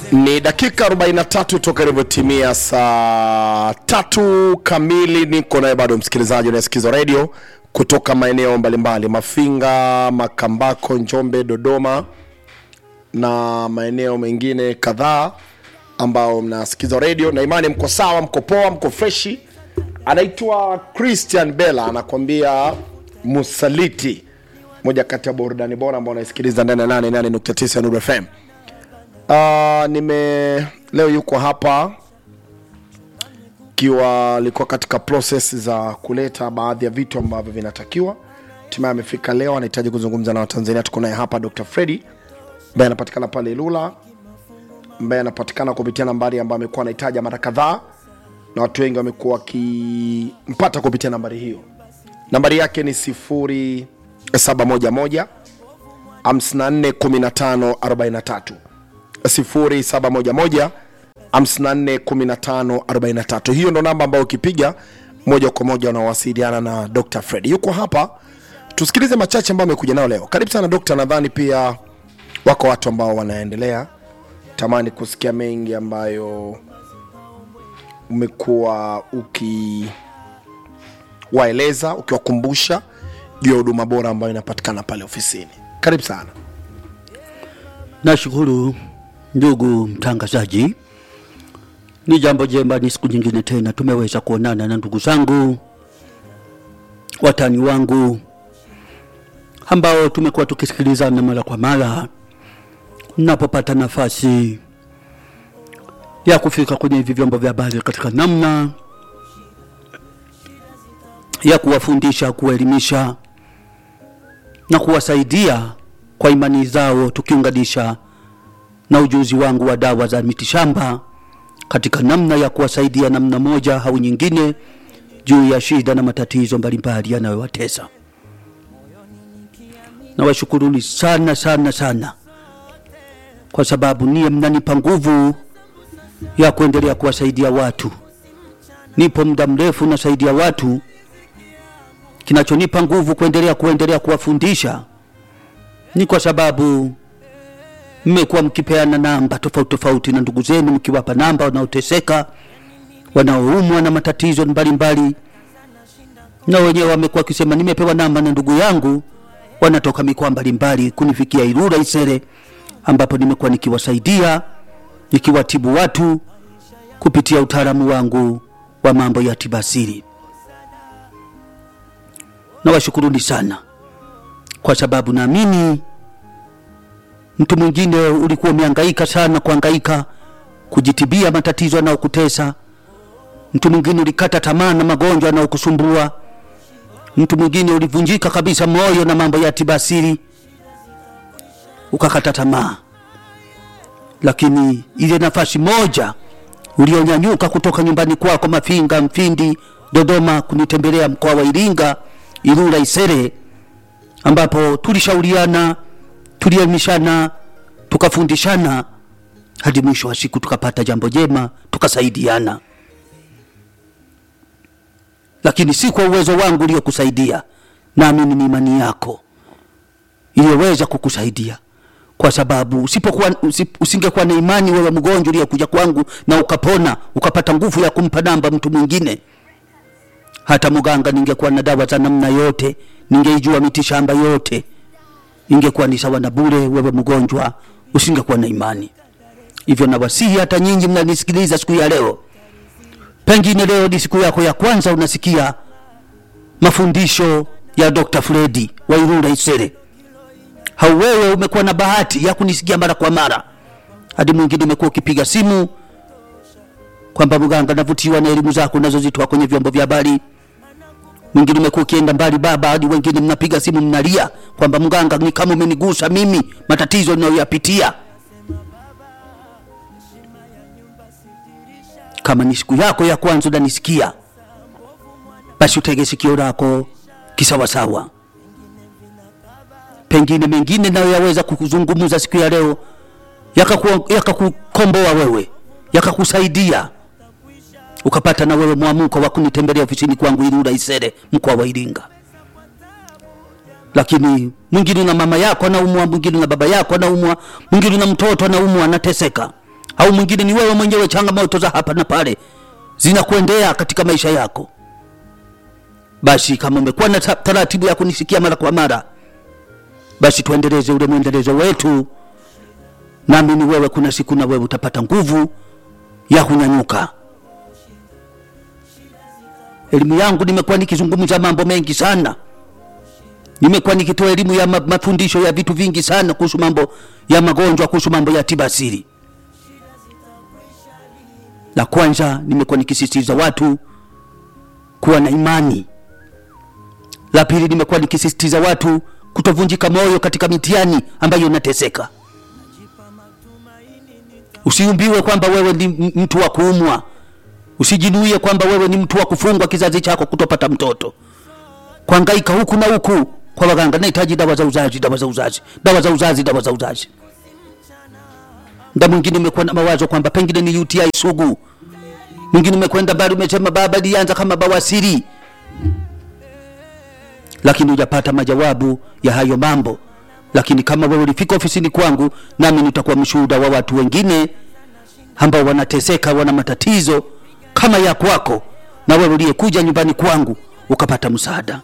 Ni dakika 43 toka ilivyotimia saa tatu kamili. Niko naye bado msikilizaji unayesikiza redio kutoka maeneo mbalimbali, Mafinga, Makambako, Njombe, Dodoma na maeneo mengine kadhaa ambao mnasikiza redio na imani, mko sawa, mko poa, mko freshi. Anaitwa Christian Bella anakwambia Musaliti, moja kati ya burudani bora ambao unaisikiliza ndani ya 88.9 Nuru FM. Uh, nime leo yuko hapa ikiwa alikuwa katika process za kuleta baadhi ya vitu ambavyo vinatakiwa, hatimaye amefika leo, anahitaji kuzungumza na Watanzania. Tuko naye hapa Dr. Freddy ambaye anapatikana pale Ilula, ambaye anapatikana kupitia nambari ambayo amekuwa anahitaja mara kadhaa, na watu wengi wamekuwa wakimpata kupitia nambari hiyo. Nambari yake ni 0711 54 15 43 0711 54 15 43. Hiyo ndo namba ambayo ukipiga moja kwa moja unawasiliana na Dr. Fred. Yuko hapa, tusikilize machache ambayo amekuja nao leo. Karibu sana Dr. Nadhani pia wako watu ambao wanaendelea tamani kusikia mengi ambayo umekuwa ukiwaeleza, ukiwakumbusha juu ya huduma bora ambayo inapatikana pale ofisini. Karibu sana. Nashukuru ndugu mtangazaji, ni jambo jema, ni siku nyingine tena tumeweza kuonana na ndugu zangu, watani wangu ambao tumekuwa tukisikilizana mara kwa mara. Napopata nafasi ya kufika kwenye hivi vyombo vya habari katika namna ya kuwafundisha, kuwaelimisha na kuwasaidia kwa imani zao, tukiunganisha na ujuzi wangu wa dawa za mitishamba katika namna ya kuwasaidia namna moja au nyingine juu ya shida na matatizo mbalimbali yanayowatesa. Nawashukuruni sana sana sana kwa sababu niye mnanipa nguvu ya kuendelea kuwasaidia watu. Nipo muda mrefu nasaidia watu, kinachonipa nguvu kuendelea kuendelea kuwafundisha ni kwa sababu mmekuwa mkipeana namba tofauti tofauti na ndugu zenu, mkiwapa namba wanaoteseka, wanaoumwa na matatizo mbalimbali, na wenyewe wamekuwa wakisema nimepewa namba na ndugu yangu, wanatoka mikoa mbalimbali kunifikia Ilula Isere, ambapo nimekuwa nikiwasaidia nikiwatibu watu kupitia utaalamu wangu wa mambo ya tiba asili. Nawashukuruni sana kwa sababu naamini mtu mwingine ulikuwa umehangaika sana kuhangaika kujitibia matatizo yanayokutesa. Mtu mwingine ulikata tamaa na magonjwa yanayokusumbua. Mtu mwingine ulivunjika kabisa moyo na mambo ya tiba asili, ukakata tamaa, lakini ile nafasi moja ulionyanyuka kutoka nyumbani kwako Mafinga, Mfindi, Dodoma kunitembelea mkoa wa Iringa, Ilula, Isere ambapo tulishauriana, tulielimishana, tukafundishana hadi mwisho wa siku tukapata jambo jema, tukasaidiana. Lakini si kwa uwezo wangu uliokusaidia, naamini ni imani yako iliyoweza kukusaidia, kwa sababu usipokuwa usip, usingekuwa na imani, wewe mgonjwa uliyekuja kwangu na ukapona, ukapata nguvu ya kumpa namba mtu mwingine hata mganga ningekuwa na dawa za namna yote, ningeijua mitishamba yote, ingekuwa ni sawa na bure. Wewe mgonjwa usingekuwa na imani. Hivyo nawasihi hata nyinyi mnanisikiliza siku ya leo, pengine leo ni siku yako ya kwanza unasikia mafundisho ya Dr. Fredi wa Ilula Isere, au wewe umekuwa na bahati ya kunisikia mara kwa mara, hadi mwingine umekuwa ukipiga simu kwamba mganga, navutiwa na elimu zako unazozitoa kwenye vyombo vya habari mwingine umekuwa ukienda mbali baba, hadi wengine mnapiga simu mnalia kwamba mganga, ni kama umenigusa mimi, matatizo ninayoyapitia. Kama ni siku yako ya kwanza unanisikia, basi utege sikio lako kisawasawa. Pengine mengine nayo yaweza kukuzungumza siku ya leo yakakukomboa yaka wewe, yakakusaidia ukapata na wewe mwamuko wa kunitembelea ofisini kwangu Ilula Isere, mkoa wa Iringa. Lakini mwingine na mama yako anaumwa, mwingine na baba yako anaumwa, mwingine na mtoto anaumwa, anateseka, au mwingine ni wewe mwenyewe changamoto za hapa na pale zinakuendea katika maisha yako basi kama umekuwa na ta- taratibu ya kunisikia mara kwa mara basi tuendeleze ule mwendelezo wetu naamini wewe kuna siku na wewe utapata nguvu ya kunyanyuka elimu yangu nimekuwa nikizungumza mambo mengi sana nimekuwa nikitoa elimu ya ma- mafundisho ya vitu vingi sana kuhusu mambo ya magonjwa kuhusu mambo ya tiba asili la kwanza nimekuwa nikisisitiza watu kuwa na imani la pili nimekuwa nikisisitiza watu kutovunjika moyo katika mitihani ambayo unateseka usiumbiwe kwamba wewe ni m- mtu wa kuumwa usijinuie kwamba wewe ni mtu wa kufungwa kizazi chako kutopata mtoto kuangaika huku na huku kwa waganga nahitaji dawa za uzazi dawa za uzazi dawa za uzazi dawa za uzazi mda mwingine umekuwa na mawazo kwamba pengine ni uti sugu mwingine umekwenda bali umesema baba lianza kama bawasiri lakini hujapata majawabu ya hayo mambo lakini kama wewe ulifika ofisini kwangu nami nitakuwa mshuhuda wa watu wengine ambao wanateseka wana matatizo kama ya kwako na wewe uliyekuja nyumbani kwangu ukapata msaada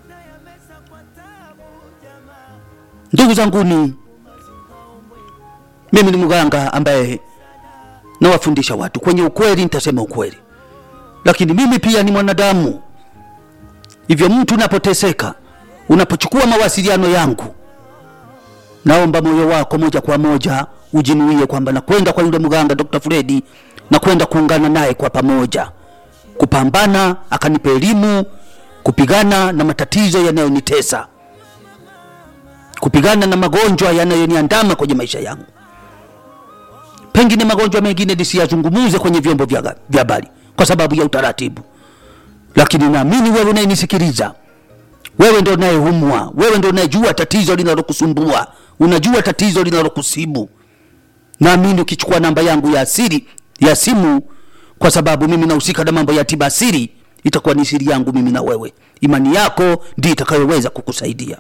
ndugu zanguni mimi ni mganga ambaye nawafundisha watu kwenye ukweli nitasema ukweli lakini mimi pia ni mwanadamu hivyo mtu unapoteseka unapochukua mawasiliano yangu naomba moyo wako moja kwa moja ujinuie kwamba nakwenda kwa yule mganga dr fredi na kwenda kuungana naye kwa pamoja kupambana akanipa elimu kupigana na matatizo yanayonitesa kupigana na magonjwa yanayoniandama kwenye maisha yangu pengine magonjwa mengine nisiyazungumuze kwenye vyombo vya vya habari kwa sababu ya utaratibu lakini naamini wewe unayenisikiliza wewe ndo unayeumwa wewe ndo unayejua tatizo linalokusumbua unajua tatizo linalokusibu naamini ukichukua namba yangu ya asili ya simu kwa sababu mimi nahusika na mambo ya tiba asili itakuwa ni siri yangu mimi na wewe imani yako ndio itakayoweza kukusaidia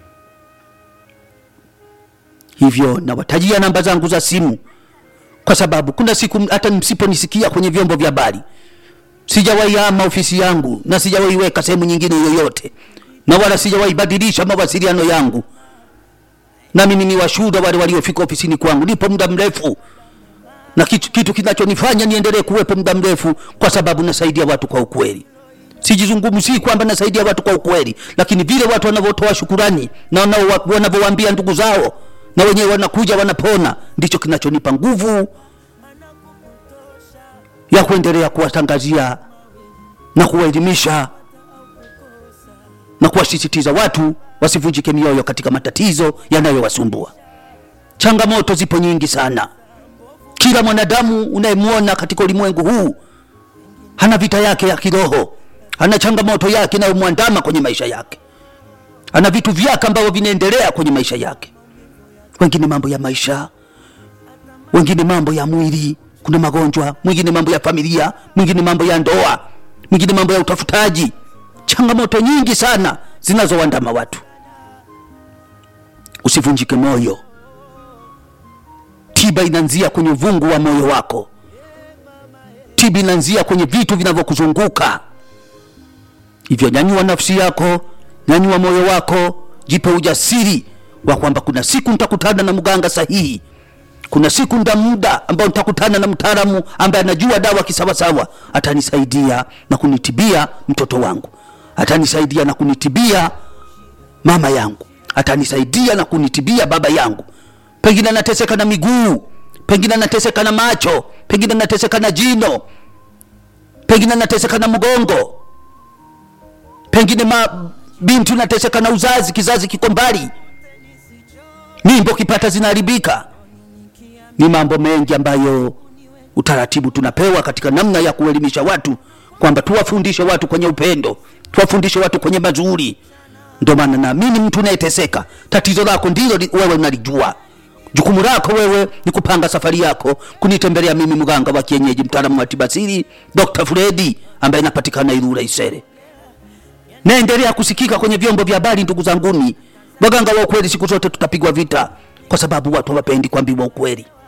hivyo nawatajia namba zangu za simu kwa sababu kuna siku hata msiponisikia kwenye vyombo vya habari sijawahi ama ofisi yangu na sijawahi weka sehemu nyingine yoyote na wala sijawahi badilisha mawasiliano yangu na mimi ni washuhuda wale waliofika ofisini kwangu nipo muda mrefu na kitu, kitu kinachonifanya niendelee kuwepo muda mrefu kwa sababu nasaidia watu kwa ukweli sijizungumzii kwamba nasaidia watu kwa ukweli lakini vile watu wanavyotoa shukurani na wanao- wanavyowaambia ndugu zao na wenyewe wanakuja wanapona ndicho kinachonipa nguvu ya kuendelea kuwatangazia na kuwaelimisha na kuwasisitiza watu wasivunjike mioyo katika matatizo yanayowasumbua changamoto zipo nyingi sana kila mwanadamu unayemwona katika ulimwengu huu hana vita yake ya kiroho ana changamoto yake inayomwandama kwenye maisha yake ana vitu vyake ambavyo vinaendelea kwenye maisha yake wengine mambo ya maisha wengine mambo ya mwili kuna magonjwa mwingine mambo ya familia mwingine mambo ya ndoa mwingine mambo ya utafutaji changamoto nyingi sana zinazowandama watu usivunjike moyo tiba inaanzia kwenye uvungu wa moyo wako tiba inaanzia kwenye vitu vinavyokuzunguka hivyo nyanyua nafsi yako nyanyua moyo wako jipe ujasiri wa kwamba kuna siku nitakutana na mganga sahihi kuna siku nda muda ambao nitakutana na mtaalamu ambaye anajua dawa kisawasawa atanisaidia na kunitibia mtoto wangu atanisaidia na kunitibia mama yangu atanisaidia na kunitibia baba yangu pengine anateseka na miguu pengine anateseka na macho pengine anateseka na jino pengine anateseka na mgongo pengine ma binti unateseka na uzazi kizazi kiko mbali mimbo kipata zinaharibika ni mambo mengi ambayo utaratibu tunapewa katika namna ya kuelimisha watu kwamba tuwafundishe watu kwenye upendo tuwafundishe watu kwenye mazuri ndio maana naamini mtu unayeteseka tatizo lako ndilo li- wewe unalijua jukumu lako wewe ni kupanga safari yako kunitembelea mimi mganga wa kienyeji mtaalamu wa tibasiri dr fredi ambaye napatikana irura isere naendelea kusikika kwenye vyombo vya habari ndugu zanguni waganga wa ukweli siku zote tutapigwa vita kwa sababu watu hawapendi kuambiwa ukweli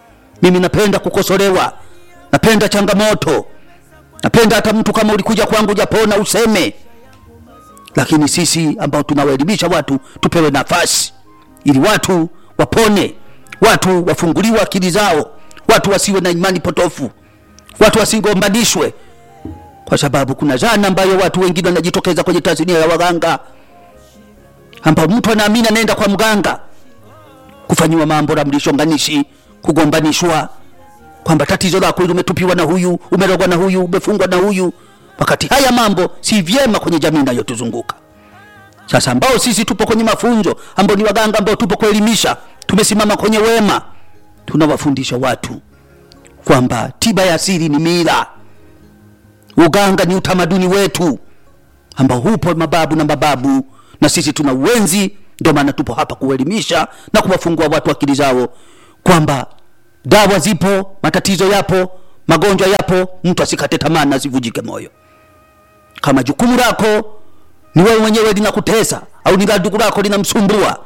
mimi napenda kukosolewa napenda changamoto napenda hata mtu kama ulikuja kwangu japona useme lakini sisi ambao tunawaelimisha watu tupewe nafasi ili watu wapone watu wafunguliwe akili zao watu wasiwe na imani potofu watu wasigombanishwe kwa sababu kuna zana ambayo watu wengine wanajitokeza kwenye tasnia ya waganga ambao mtu anaamini anaenda kwa mganga kufanyiwa mambo la mlishonganishi kugombanishwa kwamba tatizo lako hili umetupiwa na huyu umerogwa na huyu umefungwa na huyu wakati haya mambo si vyema kwenye jamii inayotuzunguka sasa ambao sisi tupo kwenye mafunzo ambao ni waganga ambao tupo kuelimisha tumesimama kwenye wema tunawafundisha watu kwamba tiba ya asili ni mila uganga ni utamaduni wetu ambao hupo mababu na mababu na sisi tuna uwenzi ndio maana tupo hapa kuelimisha na kuwafungua watu akili zao kwamba dawa zipo matatizo yapo magonjwa yapo mtu asikate tamaa na asivujike moyo kama jukumu lako ni wewe mwenyewe linakutesa au ni la ndugu lako linamsumbua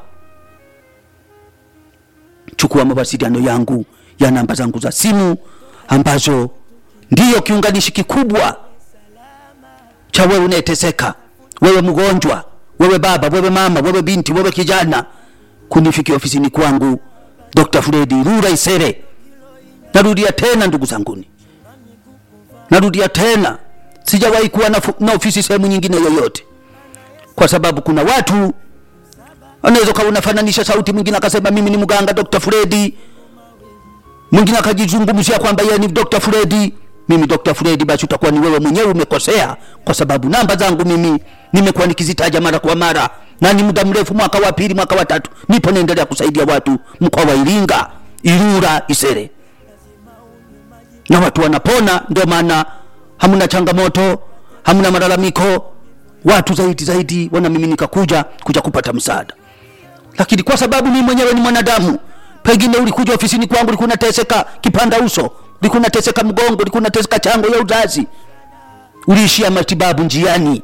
chukua mawasiliano yangu ya namba zangu za simu ambazo ndiyo kiunganishi kikubwa cha wewe unayeteseka wewe mgonjwa wewe baba wewe mama wewe binti wewe kijana kunifikia ofisini kwangu dr fredi rura isere narudia tena ndugu zanguni narudia tena sijawahi kuwa na, fu- na ofisi sehemu nyingine yoyote kwa sababu kuna watu anaweza ukawa unafananisha sauti mwingine akasema mimi ni mganga dr fredi mwingine akajizungumzia kwamba yeye ni dr fredi mimi dr fredi basi utakuwa ni wewe mwenyewe umekosea kwa sababu namba zangu mimi nimekuwa nikizitaja mara kwa mara na ni muda mrefu mwaka wa pili mwaka wa tatu nipo naendelea kusaidia watu mkoa wa iringa irura isere na watu wanapona ndio maana hamna changamoto hamna malalamiko watu zaidi zaidi wanamiminika kuja kuja kupata msaada lakini kwa sababu mimi mwenyewe ni mwanadamu pengine ulikuja ofisini kwangu ulikuwa unateseka kipanda uso ulikuwa unateseka mgongo ulikuwa unateseka chango ya uzazi uliishia matibabu njiani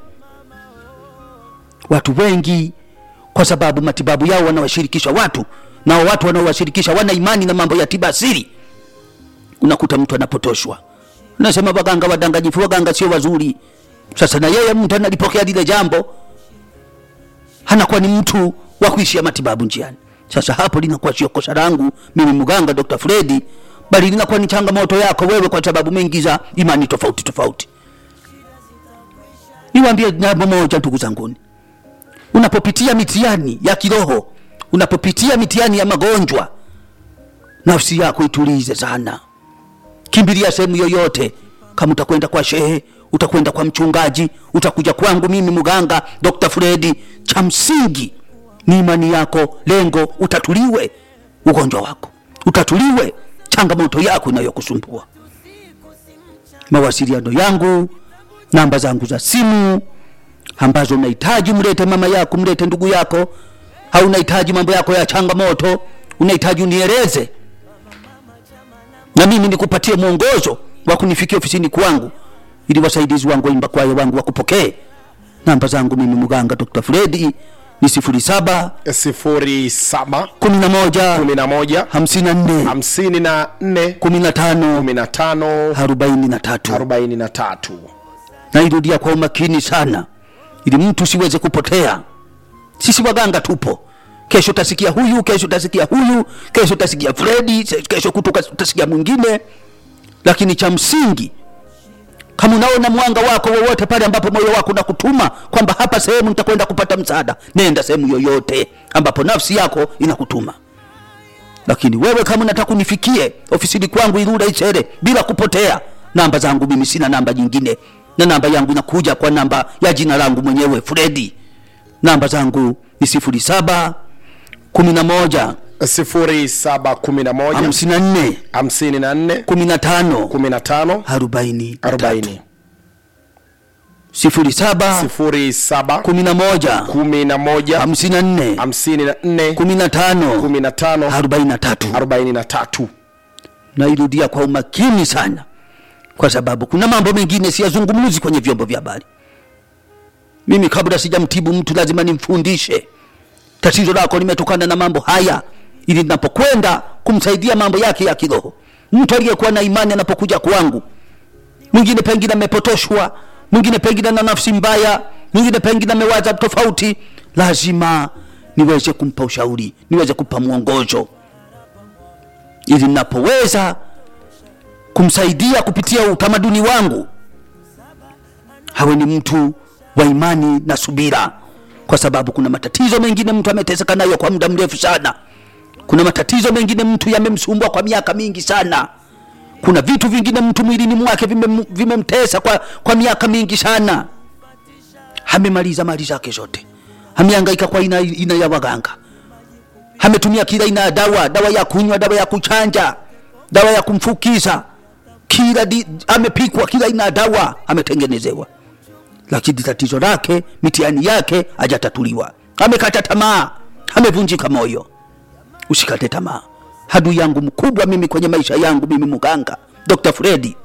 watu wengi kwa sababu matibabu yao wanawashirikisha watu nao watu wanaowashirikisha wana imani na mambo ya tiba asili unakuta mtu anapotoshwa nasema waganga wadanganyifu waganga sio wazuri sasa na yeye mtu analipokea lile jambo anakuwa ni mtu wa kuishia matibabu njiani sasa hapo linakuwa sio kosa langu mimi mganga dr fredi bali linakuwa ni changamoto yako wewe kwa sababu umeingiza imani tofauti tofauti niwaambie jambo moja ndugu zanguni unapopitia mitihani ya kiroho unapopitia mitihani ya magonjwa nafsi yako itulize sana kimbilia sehemu yoyote kama utakwenda kwa shehe utakwenda kwa mchungaji utakuja kwangu mimi mganga dr fredi cha msingi ni imani yako lengo utatuliwe ugonjwa wako utatuliwe changamoto yako inayokusumbua mawasiliano yangu namba zangu za simu ambazo unahitaji mlete mama yako mlete ndugu yako au unahitaji mambo yako ya changamoto unahitaji unieleze na mimi nikupatie mwongozo wa kunifikia ofisini kwangu ili wasaidizi wangu waimba kwayo wangu wakupokee namba zangu mimi mganga dr fredi ni sifuri saba sifuri saba kumi na moja kumi na moja hamsini na nne hamsini na nne kumi na tano kumi na tano arobaini na tatu arobaini na tatu nairudia kwa umakini sana ili mtu siweze kupotea sisi waganga tupo kesho utasikia huyu kesho utasikia huyu kesho utasikia fredi se- kesho kutoka utasikia mwingine lakini cha msingi kama unaona mwanga wako wowote pale ambapo moyo wako unakutuma kwamba hapa sehemu nitakwenda kupata msaada nenda sehemu yoyote ambapo nafsi yako inakutuma lakini wewe kama unataka unifikie ofisini kwangu irura ichere bila kupotea namba zangu mimi sina namba nyingine na namba yangu inakuja kwa namba ya jina langu mwenyewe fredi namba zangu ni sifuri saba kumi na moja sifuri saba kumi na moja hamsini na nne hamsini na nne kumi na tano kumi na tano arobaini na tatu. arobaini sifuri saba sifuri saba kumi na moja kumi na moja hamsini na nne hamsini na nne kumi na tano kumi na tano arobaini na tatu arobaini na tatu nairudia kwa umakini sana kwa sababu kuna mambo mengine siyazungumzi kwenye vyombo vya habari mimi kabla sijamtibu mtu lazima nimfundishe tatizo lako limetokana na mambo haya ili napokwenda kumsaidia mambo yake ya kiroho mtu aliyekuwa na imani anapokuja kwangu mwingine pengine amepotoshwa mwingine pengine na nafsi mbaya mwingine pengine amewaza tofauti lazima niweze kumpa ushauri niweze kumpa mwongozo ili napoweza kumsaidia kupitia utamaduni wangu hawe ni mtu wa imani na subira kwa sababu kuna matatizo mengine mtu ameteseka nayo kwa muda mrefu sana kuna matatizo mengine mtu yamemsumbua kwa miaka mingi sana kuna vitu vingine mtu mwilini mwake vimem- vimemtesa kwa, kwa miaka mingi sana amemaliza mali zake zote amehangaika kwa aina, aina ya waganga ametumia kila aina ya dawa dawa ya kunywa dawa ya kuchanja dawa ya kumfukiza kila di, amepikwa kila aina ya dawa ametengenezewa lakini tatizo lake mitihani yake hajatatuliwa amekata tamaa amevunjika moyo usikate tamaa hadu yangu mkubwa mimi kwenye maisha yangu mimi muganga dr fredi